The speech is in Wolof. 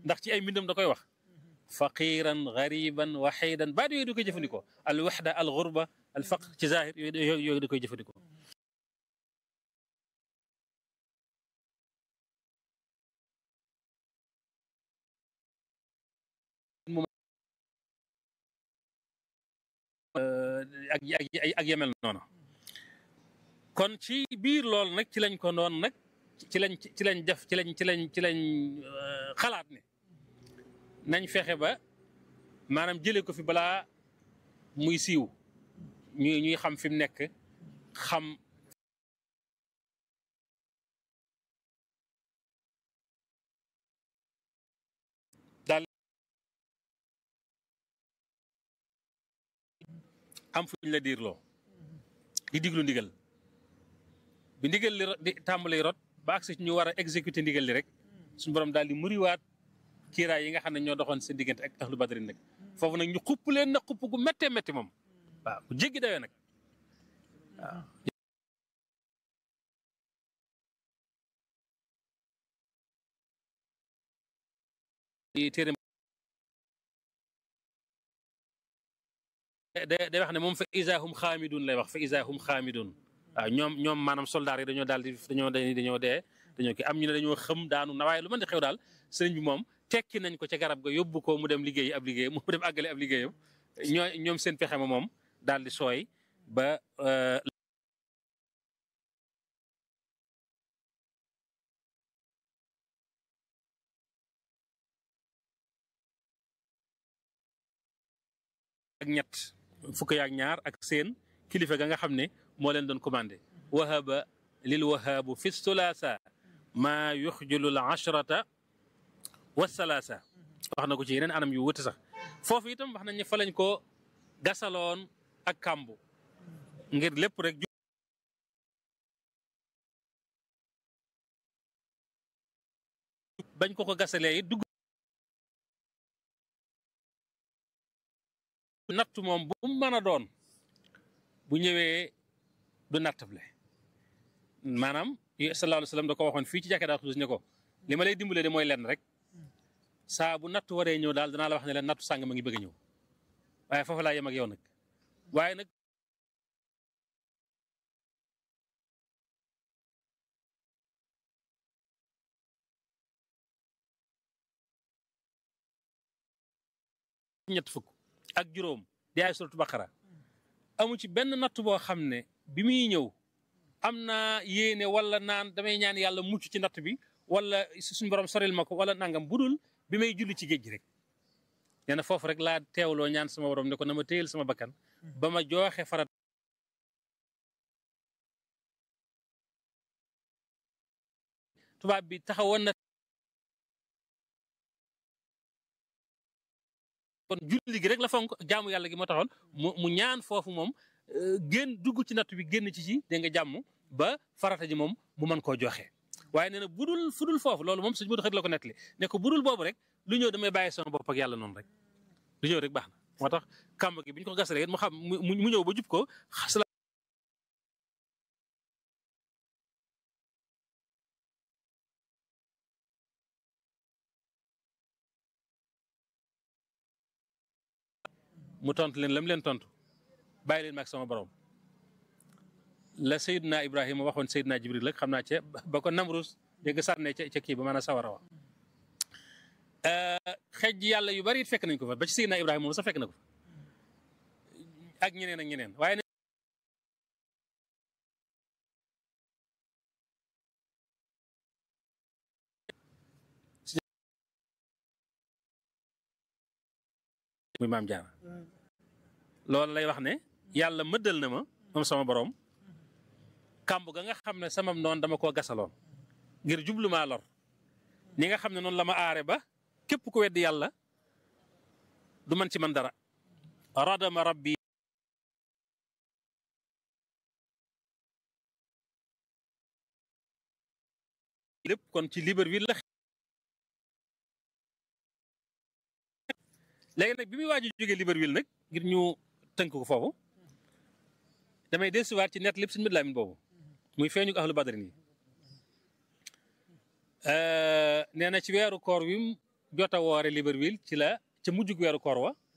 ndax ci ay mbindam da koy wax faqiran gariban waxidan baat yooyu da koy jëfandikoo al waxda al xurba al faqr ci zahir yooyu yooyu da koy jëfandikoo ak ak ak yemel noonu kon ci biir loolu nag ci lañ ko doon nag ci lañ ci lañ def ci lañ ci lañ ci lañ xalaat ne nañ fexe ba maanaam jëlee ko fi balaa muy siiw ñuy ñuy xam fi mu nekk xam daal am fuñ la diirloo di diglu ndigal bi ndigal li di tàmbali rot ba agsi ñu war a exécuter ndigal li rek suñu borom daal di muriwaat kiiraay yi nga xam ne ñoo doxoon seen diggante ak ahlu badrin nag foofu nag ñu xupp leen na xupp gu méttee métti moom waaw bu jéggi dawee nag waaw téere day wax ne moom fa isahum xaamidun lay wax fa isahum xaamidun waaw ñoom ñoom maanaam soldaar yi dañoo daal di dañoo dañoo dee dañoo kii am ñu ne dañoo xëm daanu na waaye lu mën di xew daal sëriñ bi moom tekki nañ ko ca garab ga yóbbu ko mu dem liggéey ab liggéey mu dem àggale ab liggéeyam ñoo ñoom seen pexe ma moom daal di sooy ba ak ñett fukk yaak ñaar ak seen kilifa ga nga xam ne moo leen doon commandé wahaba lil wahabu fi sulaasa maa yuxjulu l ashrata wa salaasa wax na ko ci yeneen anam yu wuti sax foofu itam wax nañ ne fa lañ ko gasaloon ak kàmbu ngir lépp rek bañ ko ko gasalee it dugg natt moom bu mu mën a doon bu ñëwee du nattable maanaam sallallahu alayhi wa sallam da ko waxoon fii ci jàkkee daa xudus ne ko li ma lay dimbalee de mooy lenn rek saa bu natt waree ñëw daal danaa la wax ne leen nattu sàng ma ngi bëgg a ñëw waaye foofu laa yem ak yow nag waaye nag ñett fukk ak juróom di ay suratu baqara amu ci benn natt boo xam ne bi muy ñëw am naa yéene wala naan damay ñaan yàlla mucc ci natt bi wala suñu borom soril ma ko wala nangam budul bi may julli ci géej gi rek nee na foofu rek laa teewloo ñaan sama borom ne ko na ma téyel sama bakkan ba ma jooxe farat tubaab bi taxawoon na kon julli gi rek la fonk jaamu yàlla gi moo taxoon mu mu ñaan foofu moom génn dugg ci natt bi génn ci ci dégg nga jàmm ba farata ji moom mu mën koo joxe waaye nee na budul fudul foofu loolu moom suñu bu xët la ko nettali ne ko budul boobu rek lu ñëw damay bàyyi sama bopp ak yàlla noonu rek lu ñëw rek baax na moo tax kàmb gi bi ñu ko gasalee mu xam mu ñëw ba jub ko mu tontu leen lam leen tontu bàyyi leen maag sama borom la Seydina Ibrahima waxoon Seydina Jibril rek xam naa ca ba ko Namrus dégg nga sànne ca ca kii ba maanaam sawara wa xej yàlla yu bari it fekk nañ ko fa ba ci Seydina Ibrahima moom sax fekk na ko fa ak ñeneen ak ñeneen waaye muy maam jaara loolu lay wax ne yàlla mëddal na ma moom sama borom kàmb ga nga xam ne sama noonu dama koo gasaloon ngir jublu maa lor ni nga xam ne noonu la ma aare ba képp ku weddi yàlla du man ci man dara radama rabbi lépp kon ci Libreville la léegi nag bi muy waaj a jógee Libreville nag ngir ñu tënk ko foofu damay desuwaat ci net lépp suñu mbir laamin boobu muy feeñu ahlu badrin yi nee na ci weeru koor wi jot a woore Libreville ci la ca mujjug weeru koor wa